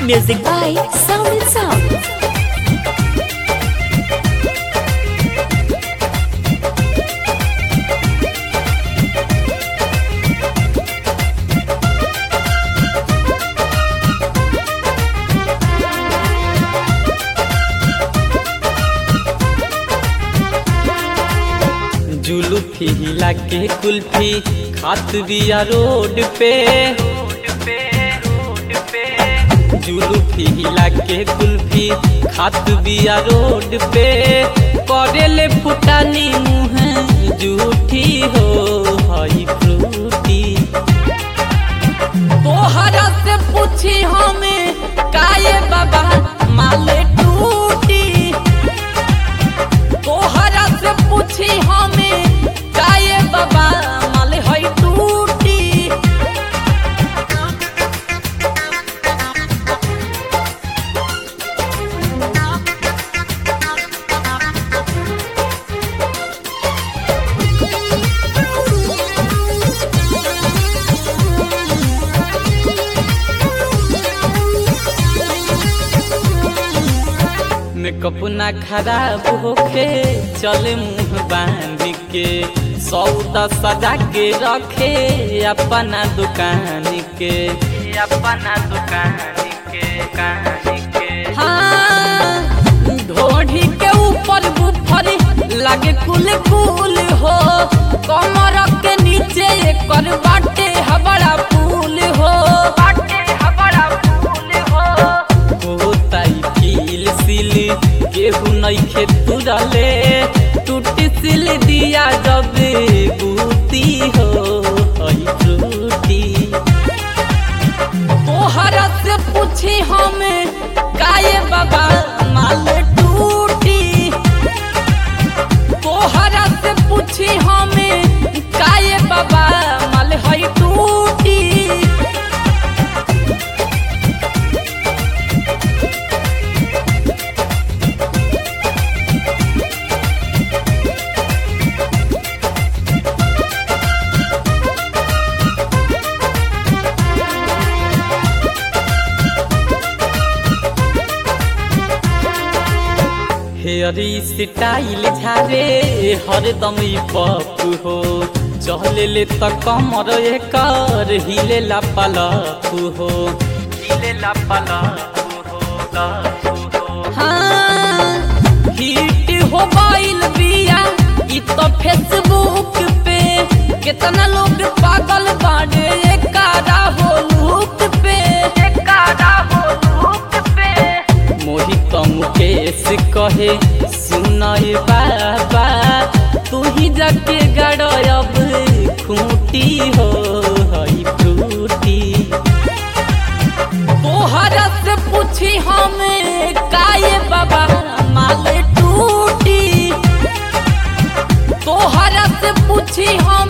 Music by Sound and Sound. जुलूफी हिला के कुल्फी खात बिया रोड पे जुलूफी हिला के कुल्फी खात बिया रोड पे करेले फुटानी मुँह जूठी हो हई फ्रूटी तोहरा से पूछी हमें काये बाबा माले टूटी तोहरा से पूछी हमें काये बाबा माले हई टूटी मेकअप ना खराब होखे चले मुंह बांध के सौदा सजा के रखे अपना दुकान के अपना दुकान के दुकान के हाँ ढोढ़ी के ऊपर बुफर लागे कुल कुल हो कमर के नीचे एकर बाटे हबड़ा पुल हो बाटे हबड़ा पुल हो होताई फील सिल केहू नइखे तुरले टूटी सिल दिया जब बूती हो हई टूटी तोहरा से पूछी हमें काये बाबा माल टूटी तोहरा से पूछी हमें काये बाबा माल हई टूटी हेयरी स्टाइल झारे हरदम ई पप हो चले ले त कमर एकर हिले ला पलप हो हिले ला पलप हो लप हो हाँ हिट हो गइल बिया ई तो फेसबुक पे कितना लोग पागल बाड़े एकारा हो लुक पे एकारा हो लुक पे मोहित मुकेश कहे सुनय बाबा तू ही जाके गड़ब खूटी हो हई फ्रूटी तोहरा से पूछी हमें काये बाबा माल टूटी तोहरा से पूछी हम